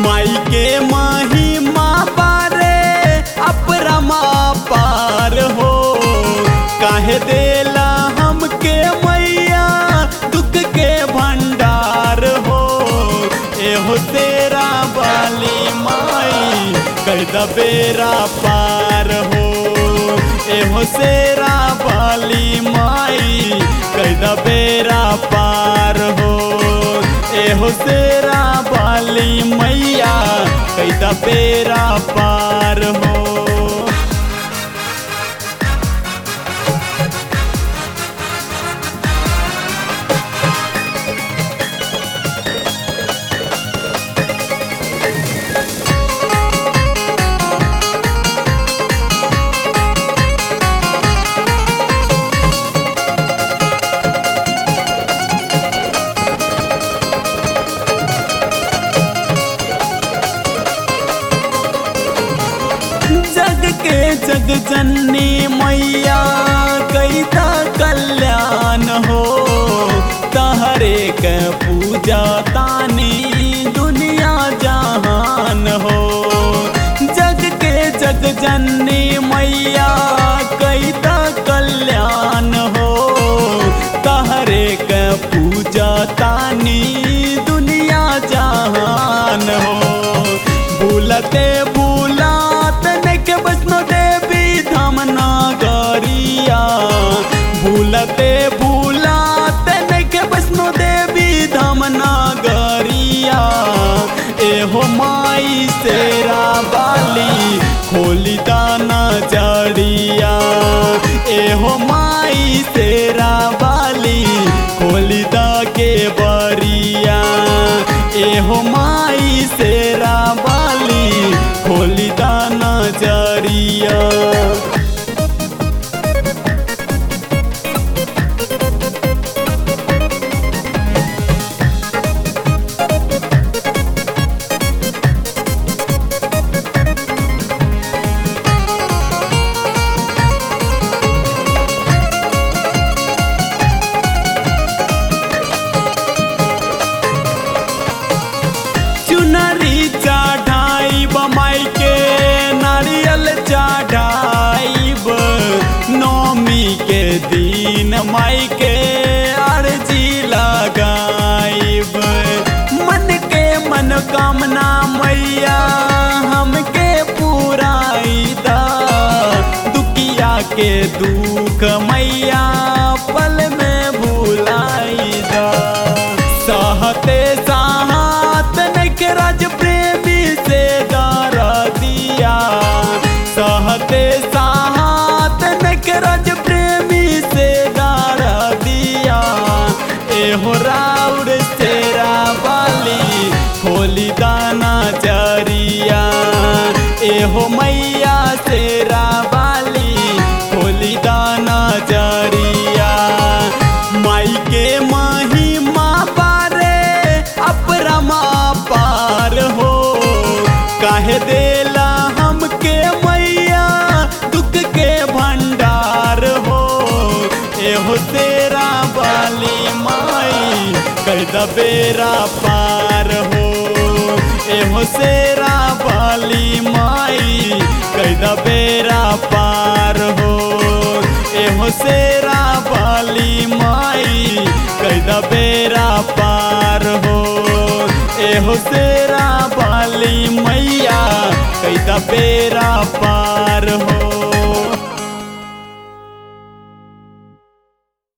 माई के महिमा बारे अपरमा पार हो काहे देला हमके मैया दुख के भंडार हो एहो तेरा बाली माई कर बेरा पार हो एहो सेरा बाली माई कर बेरा पार हो एहो सेरा बाली मैया कैदा बेरा पार हो जग के जग जननी मैया कैता कल्याण हो तहरे के पूजा तानी दुनिया जहान हो जग के जग जननी मैया कैता कल्याण हो तहरे के पूजा तानी दुनिया जहान हो भूलते भूलात नके वैष्णो देवी धाम नागरिया भूलते भूलात नके वैष्णो देवी धाम नागरिया एहो माई सेरा बाली खोली दाना जड़िया एहो माई सेरा बाली खोली दा के बरिया एहो माई सेरा बाली खोली दाना जरिया चुनरी चढ़ाई बमाई के नारियल चढ़ाइब नौमी के दिन माई के अर्जी लगाइब मन के मनोकामना मैया हमके पुराई दा दुखिया के दुख मैया पल में भुलाई दा सहते साहत नके राज प्रेमी से दारा दिया सहते साहत नके राज प्रेमी से दारा दिया एहो राउर तेरा बाली खोली दाना जरिया एहो मैया तेरा बाली खोली दाना जरिया माई के महिमा बारे अपरमा पार हो काहे देला हमके मैया दुख के भंडार हो एहो तेरा बाली माई कर बेरा पार हो एहो सेरा बाली माई कर बेरा पार हो एहो सेरा बाली माई कैदा बेरा पार हो एहो सेरा बाली मैया कैदा बेरा पार हो